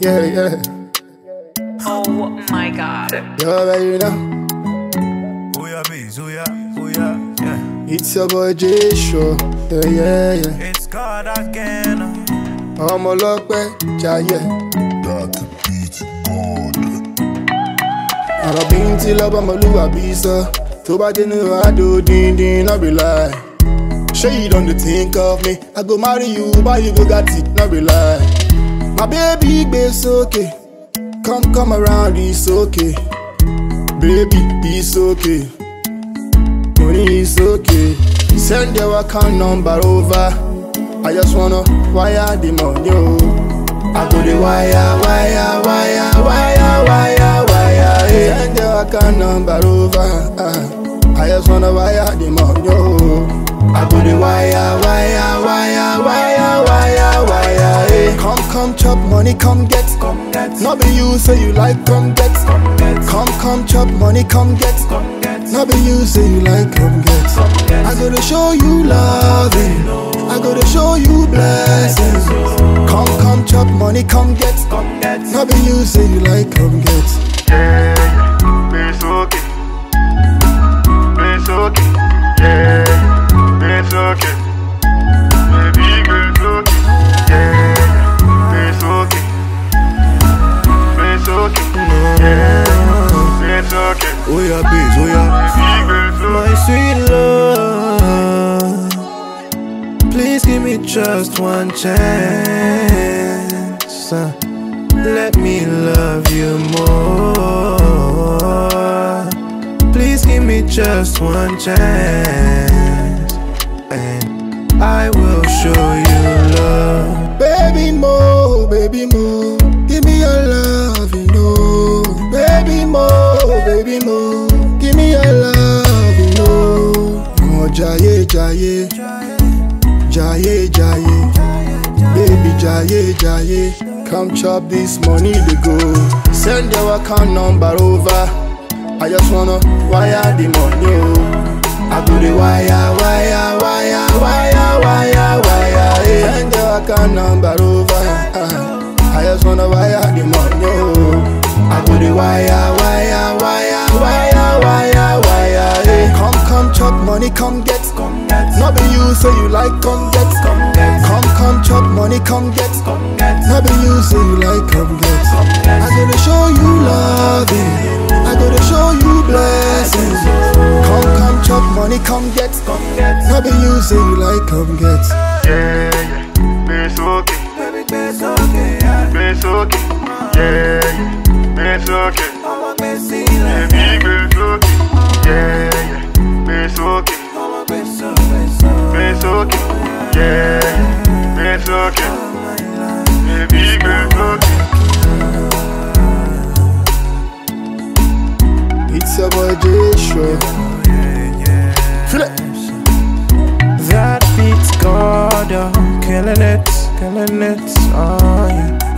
Yeah, yeah. Oh my god. You already know. Oh yeah, bees, oh yeah, oh yeah, yeah. It's your boy J Show. Yeah, yeah, yeah. It's God again. ọmọ ọlọ́pẹ́ jayẹ. ọ̀rọ̀ bí n ti lọ́bọ̀ ọmọlúwàbí sọ tó bá dénú àdó díndín náà be lie. ṣé you don dey think of me i go marry you buy you bugatti náà be lie. my baby gbé sókè come come around it's okay baby it's okay money is okay send your account number over. I just wanna wire the money, oh. I go the wire, wire, wire, wire, wire, wire. Hey. Send your account number over. Uh. I just wanna wire the money, oh. I go the wire, wire, wire, wire, wire, wire. Hey. Come, come, chop money, come get. Come get, Not be you say you like, come get. come get, Come, come, chop money, come get. come get. Not be you say you like, come get. get. I gotta show you loving. I gotta show you blessings. Come, come, chop money, come get. Come get, Not be you say you like, come get. Yeah, yeah, it's okay. It's okay. Yeah, yeah, it's okay. Baby, it's okay. Yeah, yeah, it's okay. It's okay. Yeah, it's okay. Oh yeah, bees, oh yeah. Baby, it's okay. My sweet love, please give me just one chance. Uh, Let me love you more. Please give me just one chance, and I will show you love. Baby mo, baby mo, give me your love, you know. Baby mo, baby mo, give me your love, you know. Oh, jaye, jaye, jaye, jaye, baby jaye, jaye. Come chop this money, they go. Send your account number over. I just wanna wire the money, oh. I do the wire, wire, wire, wire, wire, wire. Hey. Send your account number over. Uh, I just wanna wire the money, oh. I do the wire, wire, wire, wire, wire, wire. Hey. Come, come, chop money, come get. Come get, Not be you say you like, come get. come get, Come, come, chop money, come get. come get, Not be you say you like, come get. I gotta show you loving. I gotta show you blessings. Come, come, chop money, come get. come get. Not be you say you like, come get. Yeah, yeah, it's okay. Baby, it's okay, yeah. It's okay. Yeah, yeah, it's okay. I'm a messy like Baby, it's okay. Yeah, yeah, it's okay. I'm a beso, beso. It's okay. Yeah, it's okay. Baby, it's okay. It's your boy J Show. Feel it. That beats God, oh, killing it, killing it, oh yeah.